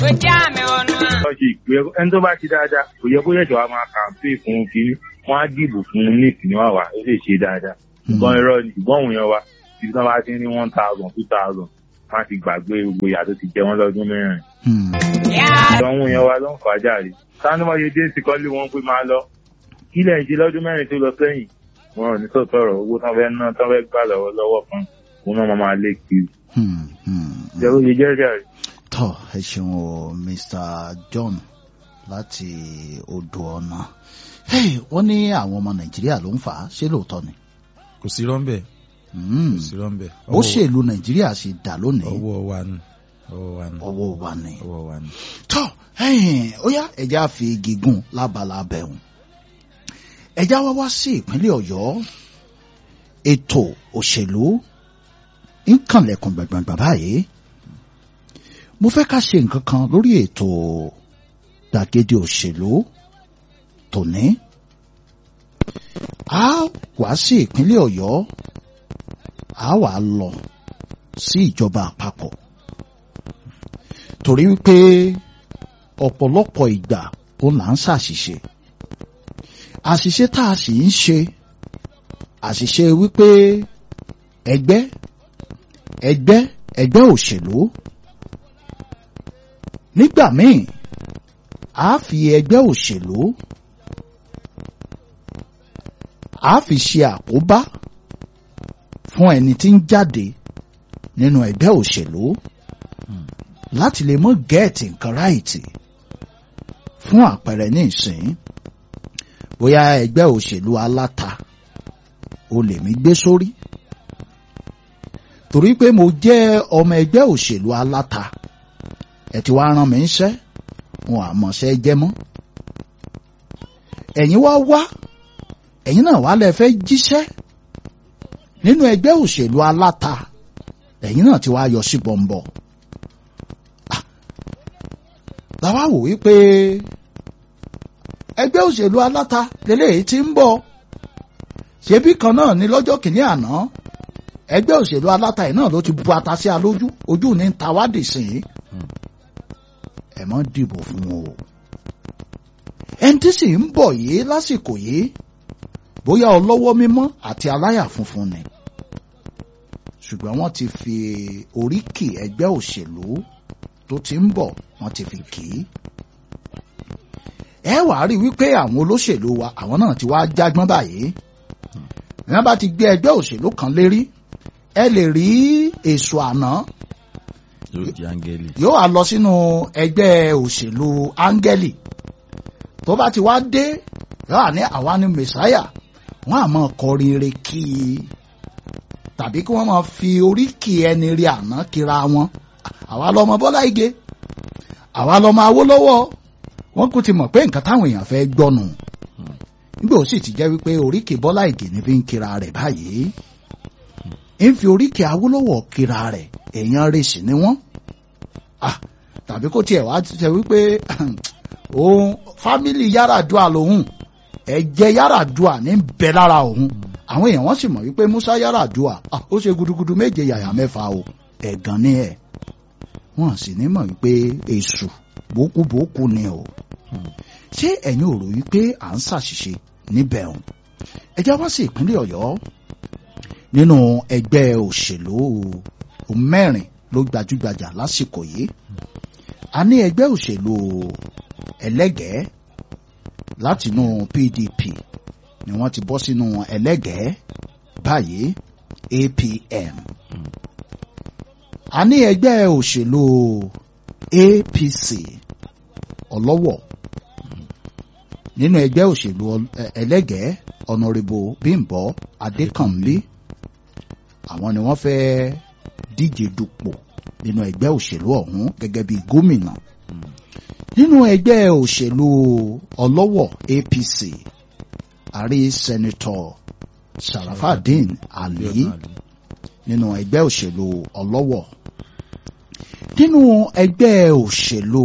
lọ́jọ́ ìpè ẹni tó bá ti dáadáa kò yẹ kó yẹ̀jọ̀ wa máa kàǹpé fún un kiri wọ́n á dìbò fún un ní ìpínlẹ̀ wà wá ó lè ṣe dáadáa ṣùgbọ́n irọ́ ni ṣùgbọ́n òun yẹn wa ibi tí wọ́n bá ti ní one thousand two thousand wọ́n á ti gbàgbé gbogbo ìyà tó ti jẹ wọ́n lọ́dún mẹ́rin. ìdánwò yẹn wa ló ń fà jáde sanumọye dé sí kọ́lé wọn pé máa lọ kílẹ̀ ń ṣe lọ́dún mẹ́rin tó lọ sẹ́yìn wọn ò ní sọ̀tọ̀ ọ̀rọ̀ owó tán fẹ́ ná tán fẹ́ gbà lọ́wọ́ lọ́wọ́ kan òun náà máa lé kiri. jẹ́ ó ṣe jẹ́rìí àrí. tọ́ ẹ ṣeun o Mr. John láti odò ọ̀nà wọ́n ní àwọn ọmọ Nàìjíríà ló ń fà á ṣé lóòótọ́ ni. kò sí rọ́ńbẹ́ kò sí rọ́ńbẹ́. bó ṣèlú Nàìjíríà ṣe dà lónìí. ọwọ́ wa ni ọwọ́ wa ni. ọwọ́ wa ni. ọwọ́ wa ni. tọ́ ó yá ẹ̀já fi gígùn lábala bẹ̀rùn ẹ̀já wá wá sí ìpínlẹ̀ Ọ̀yọ́ ètò òṣèlú ń kànlẹ̀kùn gbàngbàngbà báyìí mo fẹ́ ká ṣe nǹkan kan lórí ètò gbàgede òṣèlú tòní a wá sí ìpínlẹ̀ Ọ̀yọ́ a wá lọ sí ìjọba àpapọ̀ torí wípé ọ̀pọ̀lọpọ̀ ìgbà ó là ń ṣàṣìṣe àṣìṣe tá a sì ń ṣe àṣìṣe wípé ẹgbẹ́ ẹgbẹ́ ẹgbẹ́ òṣèlú nígbà míì a fi ẹgbẹ́ òṣèlú a fi ṣe àkóbá fún ẹni tí ń jáde nínú ẹgbẹ́ òṣèlú láti lè mọ gẹ́ẹ̀tì nǹkan ráìtì fún àpẹẹrẹ ní ìsìn bóyá ẹgbẹ́ òṣèlú aláta o lè mí gbé sórí torí pé mo jẹ́ ọmọ ẹgbẹ́ òṣèlú aláta ẹ ti wá rán mi ń ṣẹ́ wọn àmọ̀ṣẹ́ jẹ́ mọ́ ẹ̀yin wá wá ẹ̀yin náà wá lẹ fẹ́ jíṣẹ́ nínú ẹgbẹ́ òṣèlú aláta ẹ̀yin náà ti wá yọ sí bọ̀m̀bọ̀ làwa wò wípé ẹgbẹ́ òṣèlú aláta lélẹ́yìí ti ń bọ̀ ṣebí kan náà ni lọ́jọ́ kìíní àná ẹgbẹ́ òṣèlú aláta yìí náà ló ti bu ata sí alójú ojú ní ń ta wádìí sí i ẹ mọ́ dìbò fún o ẹni tí sì ń bọ̀ yìí lásìkò yìí bóyá ọlọ́wọ́ mímọ́ àti aláyà funfun ni ṣùgbọ́n wọ́n ti fi oríkì ẹgbẹ́ òṣèlú tó ti ń bọ̀ wọ́n ti fi kì í ẹ wàá rí wípé àwọn olóṣèlú wa àwọn náà ti wá jágbọ́n báyìí wọ́n bá ti gbé ẹgbẹ́ òṣèlú kan lérí ẹ lè rí èso àná yóò di áńgẹ́lì. yóò wá lọ sínú ẹgbẹ́ òṣèlú áńgẹ́lì tó bá ti wá dé yóò wá ní àwa ni mẹsáyà wọ́n á máa kọrin re kí i tàbí kí wọ́n máa fi oríkì ẹni rí àná kíra wọn àwa lọmọ Bọ́lá Ìgè àwa lọmọ Awólọ́wọ̀ wọ́n kò ti mọ̀ pé nǹkan táwọn èèyàn fẹ́ gbọ́nù nígbà ó sì ti jẹ́ wípé oríkì Bọ́lá Ìgè ní fi ń kira rẹ̀ báyìí ń fi oríkì Awólọ́wọ̀ kira rẹ̀ èèyàn rẹ̀ sì ni wọ́n tàbí kó tiẹ̀ wá ti sẹ wípé òun fámìlì Yar'Adua lòun ẹ̀jẹ̀ Yar'Adua ní bẹ lára òun àwọn èèyàn wọ́n sì mọ̀ wípé Musa Yar'Adua ó ṣe gudugudu méje yàyà mẹ́fà o ẹ̀gàn ni ẹ̀ wọ́n sì ní mọ̀ wípé èṣù bókúbókú ni o ṣé ẹ̀yin ò rò wípé à ń ṣàṣìṣe níbẹ̀ o ẹ já wá sí ìpínlẹ̀ Ọ̀yọ́ nínú ẹgbẹ́ òṣèlú mẹ́rin ló gbajúgbajà lásìkò yìí a ní ẹgbẹ́ òṣèlú ẹlẹ́gẹ̀ẹ́ látinú PDP ni wọ́n ti bọ́ sínú ẹlẹ́gẹ̀ẹ́ báyìí APM a ní ẹgbẹ́ òṣèlú APC ọlọ́wọ̀ nínú ẹgbẹ́ òṣèlú ẹlẹ́gẹ̀ẹ́ ọ̀nàrẹ́bù Bímbọ́ Adékànmí àwọn ni wọ́n fẹ́ díje dupò nínú ẹgbẹ́ òṣèlú ọ̀hún gẹ́gẹ́ bí gómìnà nínú ẹgbẹ́ òṣèlú ọlọ́wọ̀ APC àrí sẹ́nitọ̀ Sharafadin Ali nínú ẹgbẹ́ òṣèlú ọlọ́wọ̀ nínú ẹgbẹ́ òṣèlú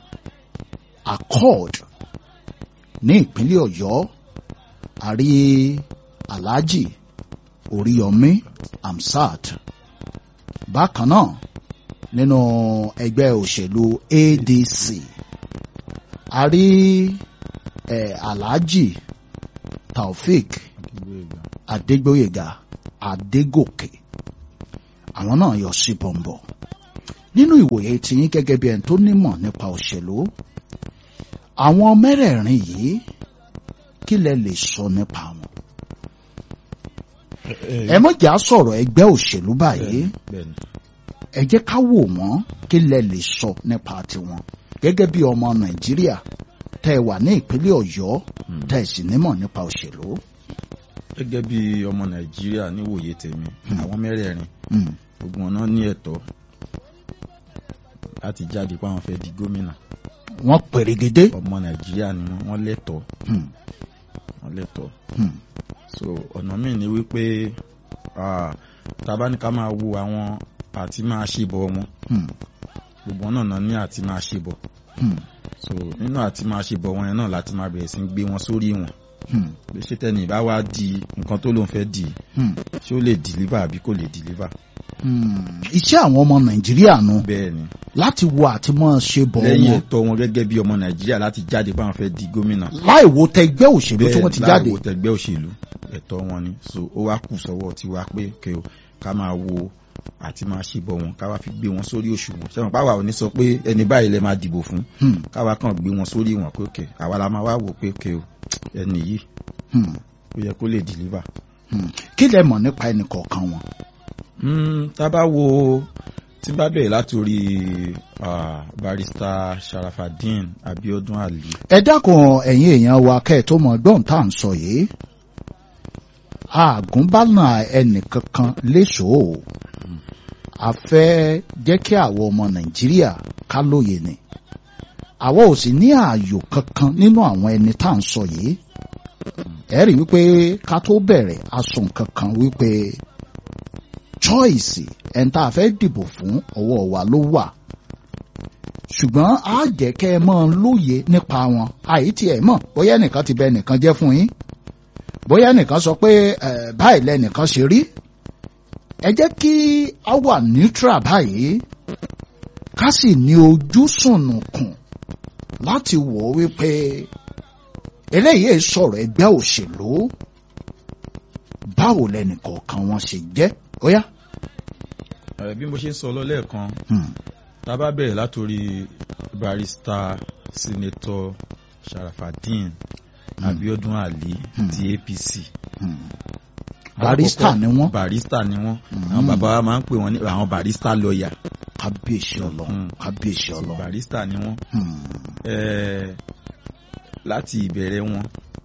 Accord ní ìpínlẹ̀ Ọ̀yọ́ àrí Alhaji Oríyọmí Amsat bákan náà nínú ẹgbẹ́ òṣèlú ADC a rí eh, Alhaji Taofik Adégbóyèga Adégòkè àwọn náà yọ sí bọ̀m̀bọ̀ nínú ìwòye tiyín gẹ́gẹ́ bí ẹni tó nímọ̀ nípa òṣèlú àwọn mẹ́rẹ̀ẹ̀rin yìí kí lẹ lè sọ nípa wọn ẹ mọ̀jà sọ̀rọ̀ ẹgbẹ́ òṣèlú báyìí bẹ́ẹ̀ni ẹ jẹ́ ká wò wọ́n kí lẹ lè sọ nípa tiwọn gẹ́gẹ́ bí ọmọ Nàìjíríà tẹ́ ẹ wà ní ìpínlẹ̀ Ọ̀yọ́ Hmm. tẹ́ ẹ sì nímọ̀ nípa òṣèlú. gẹ́gẹ́ bí ọmọ nàìjíríà níwòye tèmi Hmm. àwọn mẹ́rẹ̀ẹ̀rin Hmm. gbogbo wọn náà ní ẹ̀tọ́ láti jáde pé àwọn fẹ́ di gómìnà wọ́n pèrègede. ọmọ nàìjíríà ni wọ́n wọ́n lẹ́tọ̀ọ́ Hmm. wọ́n lẹ́tọ̀ọ́ Hmm. so ọ̀nà míì ni wípé ah, tá bá ní ká máa wo àwọn àti máa ṣe bọ̀ wọn Hmm. gbogbo wọn náà náà ní àti máa ṣe bọ̀ Hmm. so nínú àti máa ṣe bọ̀ wọn yẹn náà láti máa bẹ̀rẹ̀ sí ń gbé wọn sórí wọn Hmm. pé ṣé tẹ́ni ìbá wá di nǹkan tó lóun fẹ́ di Hmm. ṣé ó lè deliver àbí kò lè deliver Hmm. iṣẹ́ àwọn ọmọ Nàìjíríà nu bẹ́ẹ̀ ni láti wo àti mọ́ ṣe bọ̀ lẹ́yìn wọn ẹ̀tọ́ wọn gẹ́gẹ́ bí ọmọ nàìjíríà láti jáde báwọn fẹ́ di gómìnà láì wo tẹgbẹ́ òṣèlú tí wọ́n ti jáde. láàwọ̀ tẹgbẹ́ òṣèlú ẹ̀tọ́ wọn ni so ó wá kù sọ́wọ́ tiwa pé kẹ́ o ká máa wo àti máa ṣe bọ̀ wọn ká wá fi gbé wọn sórí òṣùwọ̀n ṣẹ́wọ̀n páwa ò ní sọ pé ẹni báyìí lẹ máa dìbò fún Hmm. káwa kàn gbé wọn sórí wọn pé kẹ́ àwa la máa wá wò pé kẹ́ o ẹni yìí Hmm. ó yẹ kó lè deliver. Hmm. kí lẹ mọ̀ nípa ẹnì kọ̀ọ̀kan wọn. Mm, tá a bá wo tí n bá bẹ̀rẹ̀ látòrí ah, barrister Sharafadeen Abiodun Ali ẹ dákun ẹ̀yin èèyàn wa kẹ́ ẹ̀ tó mọ gbọ́n tá à ń sọ yìí àgùnbánà ẹnìkankan léṣòó a fẹ́ jẹ́ kí àwọn ọmọ nàìjíríà ká lóye ni àwa ò sì ní ààyò kankan nínú àwọn ẹni tá à ń sọ yìí ẹ rí wípé ká tó bẹ̀rẹ̀ a sọ nǹkan kan wípé choice ẹni tá a fẹ́ dìbò fún ọwọ́ wa ló wà ṣùgbọ́n á jẹ́ kẹ́ ẹ mọ́ lóye nípa wọn àìtí ẹ̀ mọ̀ bóyá ẹnìkan ti bẹ ẹnìkan jẹ́ fún yín bóyá ẹnìkan sọ pé ẹ̀ báyìí lẹ́nìkan ṣe rí ẹ jẹ́ kí a wà neutral báyìí ká sì ní ojú sùnùkùn láti wò ó wípé eléyìí sọ̀rọ̀ ẹgbẹ́ òṣèlú báwo lẹ́nìkọ̀ọ̀kan wọn ṣe jẹ́ ó yá. Eh, bí mo ṣe ń sọ lọ lẹ́ẹ̀kan Hmm. tá a bá bẹ̀rẹ̀ látòrí barrister senator Sharafadeen Abiodun Ali Hmm. ti APC Hmm. barista ni wọ́n barista ni wọ́n Hmm. àwọn bàbá wa máa ń pè wọ́n ní àwọn barista lawyer kábíyèsí ọlọ́run Hmm. kábíyèsí so ọlọ́run. barista ni wọ́n Hmm. Eh, láti ìbẹ̀rẹ̀ wọn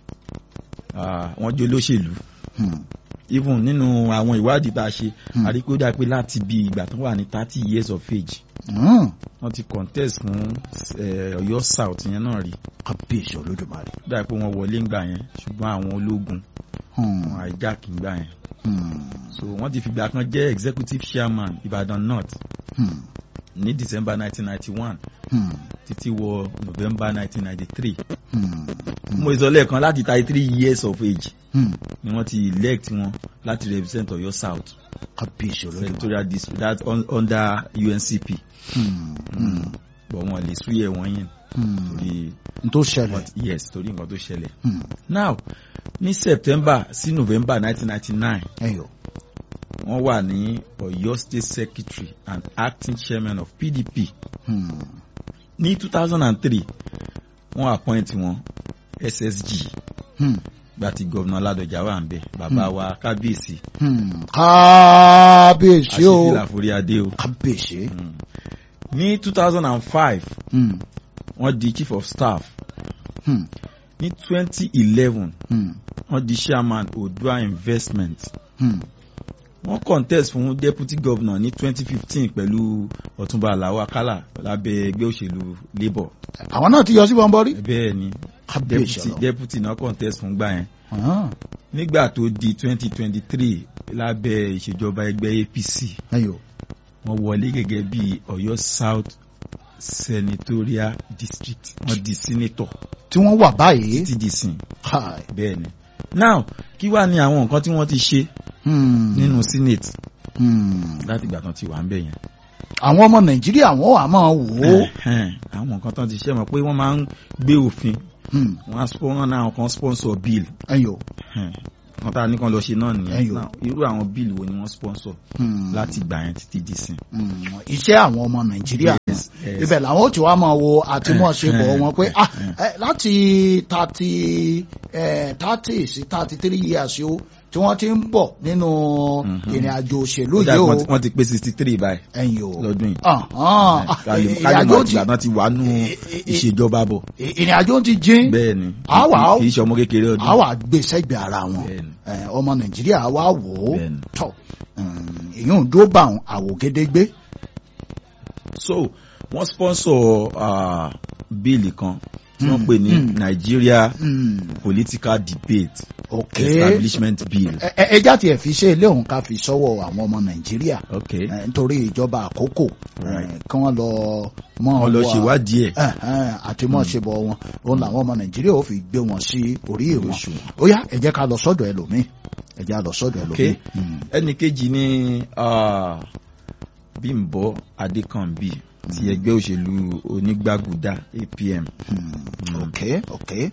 ah, wọ́n jẹ́ olóṣèlú Hmm. even nínú àwọn ìwádìí tá a ṣe Hmm. a rí pé ó dà pé láti bí ìgbà tó wà ní thirty years of age Hmm. wọ́n ti contest fún eh, Ọ̀yọ́ South yẹn náà rí kábíyèsí olódùmarè. ó dà pé wọ́n wọlé ńgbà yẹn ṣùgbọ́n àwọn ológun Hmm. wọn hijack ńgbà yẹn Hmm. so wọ́n ti fìgbà kan jẹ́ executive chairman Ìbàdàn North Hmm. ní December nineteen ninety one Hmm. títí wọ November nineteen ninety three Hmm. mo sọ lẹ́ẹ̀kan láti thirty three years of age Hmm. ni wọ́n ti elect wọn láti represent Ọ̀yọ́ South kábíyèsí olódùmarè. senatorial district that un, under UNCP Hmm. Hmm. but wọn lè súyẹ wọn yẹn Hmm. torí n tó ṣẹlẹ̀. but yes torí nǹkan tó ṣẹlẹ̀ Hmm. now ní September sí November nineteen ninety nine ẹyọ. wọ́n wà ní Ọ̀yọ́ State Secretary and acting chairman of PDP Hmm. ní two thousand and three wọ́n appoint wọn SSG Hmm. gba ti gọ́vnà Ládọjà wà ń bẹ̀ bàbá wa kábíyèsí Hmm. kábíyèsí o. àṣìfìlà forí adé o kábíyèsí. Mm. ní two thousand and five Hmm. wọ́n di chief of staff Hmm. ní twenty eleven Hmm. wọ́n di chairman Odua investment Hmm. wọ́n contest fún deputy governor ní twenty fifteen pẹ̀lú Ọ̀túnba Àlàó Akálà lábẹ́ ẹgbẹ́ òṣèlú labour àwọn náà ti yọ sí bọ́ńbọ́rí. bẹ́ẹ̀ ni kábíyèsí deputy ọlọ́run. deputy náà contest fún gbà yẹn Ah. nígbà tó di twenty twenty three lábẹ́ ìṣèjọba ẹgbẹ́ APC ẹyọ. wọ́n wọlé gẹ́gẹ́ bí Ọ̀yọ́ South senatorial district wọ́n di senator tí wọ́n wà báyìí. títí di sìn Hi. bẹ́ẹ̀ ni now kí wá ní àwọn nǹkan tí wọ́n ti ṣe Hmm. nínú senate Hmm. láti ìgbà tán ti wà ń bẹ̀ yẹn àwọn ọmọ nàìjíríà wọn wà máa wò ó Ẹ̀hẹ́n, àwọn nǹkan tán ti ṣe mọ̀ pé wọ́n máa ń gbé òfin Hmm, wọ́n á spon- wọ́n náà kan sponsor bill ẹ̀yin o Ẹ̀hẹ́n, wọ́n tá a ní kan lọ ṣe náà Ẹ̀yọ̀. nìyẹn Now, irú àwọn bill wo ni wọ́n sponsor Hmm, láti gbà yẹn títí di sin. hmm, iṣẹ́ àwọn ọmọ nàìjíríà Yes, yes. ibẹ̀ làwọn ó ti wá máa wo àtìmọ́ṣepọ̀ Eh, wọn pé eh, ah eh. eh, láti thirty thirty sí thirty three years o tí wọ́n ti ń bọ̀ nínú Mhm. ìrìn àjò òṣèlú Ó dà yìí pé o wọ́n ti- wọ́n ti pé sixty three báyìí ẹ̀yin o lọ́dún yìí. Ah, ah, ah, kálí ìrìn kálí àjò mọ̀ ti ìgbà náà ti wà nù eh, eh, eh, ìṣèjọba bọ̀. ìrìn àjò ti dín bẹ́ẹ̀ ni Àwa- kì í ṣe ọmọ kékeré ọdún. a wà gbé sẹ́gbẹ̀ẹ́ ara wọn Bẹ́ẹ̀ni. Eh, ọmọ nàìjíríà wà wò ó Bẹ́ẹ̀ni. tọ̀ ìyún dó bá àwọn àwògedegbe so wọ́n sponsor uh, bíìlì kan tí wọ́n Mm, pè ní mm. Nigeria Hmm, political debate ok establishment bill. Ẹ- ẹ- ẹjá tiẹ̀ fi ṣe ilé òun ká fi sọ́wọ́ àwọn ọmọ nàìjíríà okay Eh, nítorí ìjọba àkókò Right. eh, kí wọ́n lọ mọ́ wọ́n lọ wa- ṣèwádìí ẹ̀. Eh, eh, àti mọ́ ṣe bọ̀ wọn òun làwọn ọmọ nàìjíríà ò fi gbé wọn sí orí ìwọ̀n Òṣùwọ̀n. ó yá ẹ jẹ́ ká lọ sọ́dọ̀ ẹlòmíì ẹ jẹ́ ká lọ sọ́dọ̀ ẹlòmíì. Okay. Hmm, ẹnì kejì ni uh, Bímbọ́ Adékànbí ti ẹgbẹ́ òṣèlú onígbàgùdà APM. hmm, Mm. ok ok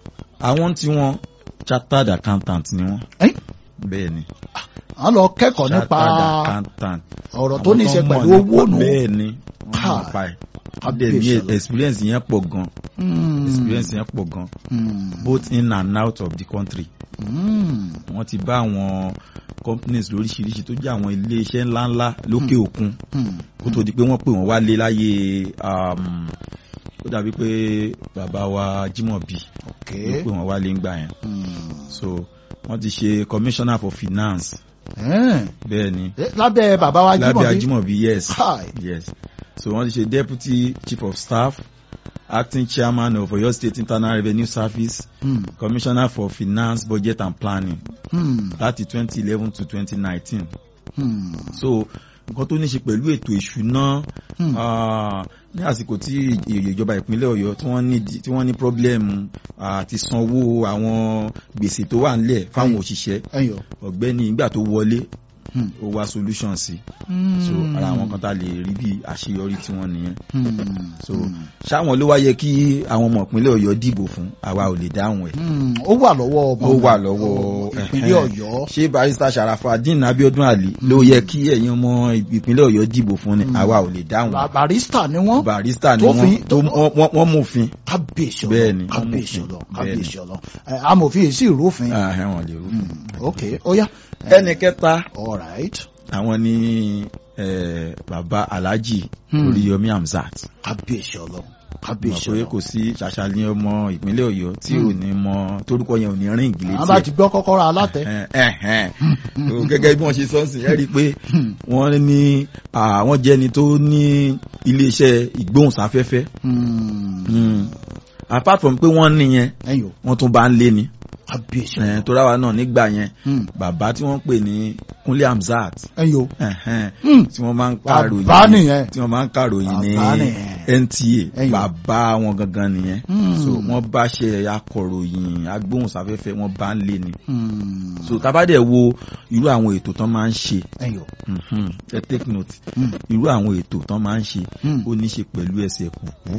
àwọn tí wọ́n chartered accountant ni wọ́n. Eh? bẹ́ẹ̀ ni wọ́n lọ kẹ́kọ̀ọ́ nípa chartered accountant. ọ̀rọ̀ tó ní í ṣe Àwọn kan pẹ̀lú mọ̀ owó nípa- nù. bẹ́ẹ̀ ni wọ́n Ha. mọ̀ nípa ẹ̀. wọ́n dẹ̀ ní Kábíyèsí experience yẹn pọ̀ gan Hmm, experience yẹn pọ̀ gan hmm, both in and out of the country. hmm, wọ́n ti bá àwọn companies lóríṣiríṣi tó jẹ́ àwọn ilé iṣẹ́ ńláńlá lókè òkun hmm, kó tó di pé wọ́n pè wọ́n wálé láyé um, ó dàbí pé bàbá wa Jimobi ok ló pè wọ́n wálé ńgbà yẹn hmm, so wọ́n ti ṣe commissioner for finance eh, bẹ́ẹ̀ ni eh, lábẹ́ bàbá wa lábẹ́ Jímọ̀bí Ajimobi yes Hi. yes so wọ́n ti ṣe deputy chief of staff acting chairman of Oyo State Internal Revenue Service Hmm, commissioner for finance budget and planning hmm, láti twenty eleven to twenty nineteen hmm, so nǹkan tó ní ṣe pẹ̀lú ètò ìṣúná hmm, ah, ní àsìkò tí ìjọba ìpínlẹ̀ Ọ̀yọ́ tí wọ́n ní tí wọ́n ní problem àti sanwó àwọn gbèsè tó wà nílẹ̀ fáwọn òṣìṣẹ́ ẹyọ. ọ̀gbẹ́ni ìgbà tó wọlé Hmm, ó wá solution sí so ara àwọn kan tá a lè rí bí àṣeyọrí tí wọ́n nìyẹn hmm, so hmm, ṣáwọn ló wá yẹ kí àwọn ọmọ ìpínlẹ̀ Ọ̀yọ́ dìbò fún àwa ò lè dáhùn ẹ̀ hmm, ó wà lọ́wọ́ ọmọ ó wà lọ́wọ́ ìpínlẹ̀ ẹ̀hẹ́n. Ọ̀yọ́ ṣé barista Sharafadeen Abiodun Ali ló yẹ kí ẹ̀yin ọmọ ìpínlẹ̀ Ọ̀yọ́ dìbò fún ni àwa ò lè dáhùn Ba- barista ni wọ́n barista ni tó wọ́n fi- tó wọ́n- wọ́n wọ́n mòfin kábíyèsí Bẹ́ẹ̀ ni, ọlọ wọ́n kábíyèsí mú ọlọ òfin. kábíyèsí ọlọ ẹ, amòfin yìí sì rúfin ẹ̀hẹ́n wọn lè rú. Hmm, ok ó yá ẹnì kẹta all right àwọn ní eh, baba Alhaji Hmm. Oríyọmí Hamzat kábíyèsí ọlọ mọ̀ kábíyèsí pé ọlọ kò sí ṣàṣàlẹ̀ ọmọ ìpínlẹ̀ Ọ̀yọ́ tí Hmm. ò ní mọ torúkọ yẹn ò ní rìn ìgbìlẹ̀ àwọn bá ti gbọ́ kọ́kọ́rọ́ alátẹ ẹ̀hẹ́n So, gẹ́gẹ́ bí wọ́n ṣe sọ́ọ̀sì ẹ rí i pé Hmm, wọ́n ní àwọn jẹ́ni tó ní iléeṣẹ́ ìgbóhùnsáfẹ́fẹ́ hmm, Mm. apart from pé wọ́n ní yẹn ẹyọ wọ́n tún bá ń lé ni kábíyèsí Eh, ọlọ tó ráwa náà nígbà yẹn Hmm, bàbá tí wọ́n pè ní Kúnlé Hamzat ẹyọ ẹ̀hẹ́n, Hmm, tí wọ́n máa ń bàbá kàròyìn nìyẹn tí wọ́n máa ń kàròyìn ní Bàbá nìyẹn. NTA Ẹ̀yìn. bàbá wọn gangan nìyẹn Hmm. so wọ́n bá ṣe akọ̀ròyìn agbóhùnsáfẹ́fẹ́ wọ́n bá ń lé ni Hmm, so tábàdẹ̀ wo irú àwọn ètò tán máa ń ṣe ẹyọ mhm, ẹ take note Hmm, irú àwọn ètò tán máa ń ṣe hmm. ó ní ṣe pẹ̀lú ẹsẹ̀ kùkú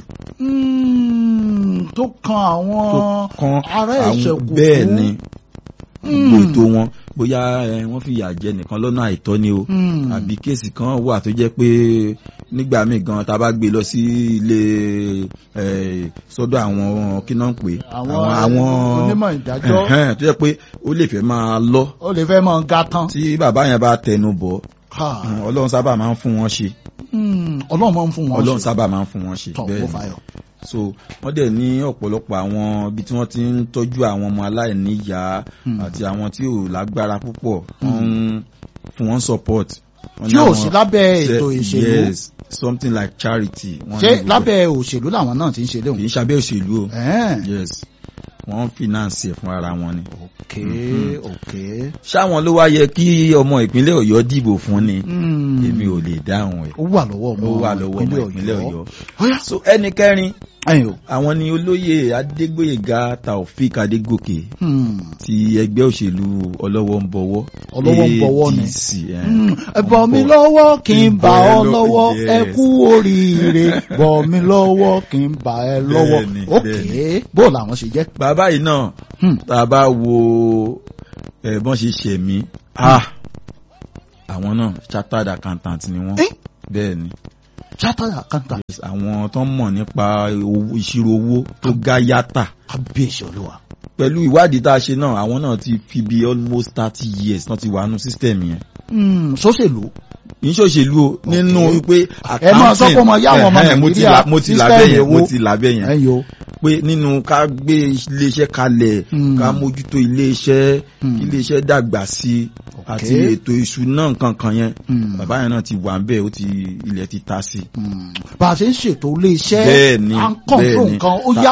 Hmm, tó kan àwọn tó kan ará ẹsẹ̀ kùkú bẹ́ẹ̀ ni Hmm. gbogbo ètò wọn bóyá ẹ, wọ́n fi ìyà jẹ nìkan lọ́nà àìtọ́ ni o Hmm. àbí kéèsì kan wà tó jẹ́ pé nígbà míì gan tá a bá gbé lọ sí ilé ẹ, sọ́dọ̀ àwọn kí náà ń pè àwọn onímọ̀ ìdájọ́ ẹ̀hẹ́n, tó jẹ́ pé ó lè fẹ́ máa lọ ó lè fẹ́ mọ ga tán tí bàbá yẹn bá tẹnu bọ̀ Ha. ọlọ́run sábà máa ń fún wọn ṣe Hmm, ọlọ́run máa ń fún wọn ọlọ́run ṣe. sábà máa ń fún wọn ṣe tọ̀ bẹ́ẹ̀ kó ni fayọ̀. so wọ́n dẹ̀ ní ọ̀pọ̀lọpọ̀ àwọn ibi tí wọ́n ti ń tọ́jú àwọn ọmọ aláìníyàá Hmm. àti àwọn tí ò lágbára púpọ̀ wọ́n ń fún wọn support. Wọ́n ní tí ò àwọn- sí lábẹ́ ṣe- ètò ìṣèlú yes something like charity. wọ́n ṣé ní gbogbo ẹ̀. lábẹ́ òṣèlú làwọn náà ti ń ṣe kì léwu. í ṣabẹ́ òṣèlú o Ẹ̀ẹ́n. yes wọ́n finance ẹ̀ fún ara wọn ni. ok Mhm. ok. ṣáwọn ló wá yẹ kí ọmọ ìpínlẹ̀ Ọ̀yọ́ dìbò fún ni Hmm. èmi ò lè dáhùn ẹ̀ ó wà lọ́wọ́ ọmọ ó wà lọ́wọ́ ọmọ ìpínlẹ̀ Ọ̀yọ́. Ó yá. so ẹni kẹrin ẹ̀yin o. àwọn ni olóyè adégbòyèga taofik adégòkè Hmm. ti ẹgbẹ́ òṣèlú ọlọ́wọ́ ń bọ̀wọ́ Ọlọ́wọ́ ń bọ̀wọ́ ni. ADC, ẹ̀. Hmm, ẹ bọ̀ mí lọ́wọ́ kí n bà ọ́ lọ́wọ́ Yes. ẹ kú oríire bọ̀ mí lọ́wọ́ kí n bà ẹ́ lọ́wọ́ Bẹ́ẹ̀ni, òkè bẹ́ẹ̀ni. bó làwọn ṣe jẹ́. bàbá yìí náà Hmm. tá a bá wo ẹ bọ́n ṣe ṣẹ̀mí ah àwọn náà chartered accountant ni wọ́n Eh? bẹ́ẹ̀ ni chartered accountant Yes, àwọn tó ń mọ̀ nípa owó- ìṣirò owó tó gá yàtà kábíyèsí olúwa. pẹ̀lú ìwádìí tá a ṣe náà àwọn náà ti fi bí almost thirty years náà ti wà nù system yẹn Hmm, sóṣèlú kì í ṣòṣèlú o nínú pé Ẹ máa sọ pé ọmọ yá àwọn ọmọ ẹ̀hẹ́n, mo ti Nàìjíríà là- mo ti là system bẹ́ẹ̀ yẹn èwo? mo ti là bẹ́ẹ̀ yẹn ẹ̀yin o. pé nínú ká gbé iléeṣẹ́ kalẹ̀ Hmm. ká mójútó iléeṣẹ́ Hmm. kí iléeṣẹ́ dàgbà sí i àti Okay. ètò ìṣúná nǹkan kan yẹn Hmm. bàbá yẹn náà ti wà ń bẹ́ẹ̀ ó ti ilẹ̀ ti ta sí i. Hmm. bá a ṣe ń ṣètò ilé iṣẹ́ Bẹ́ẹ̀ni, à ń kọ̀ǹtró bẹ́ẹ̀ni. nǹkan ó Ta- yá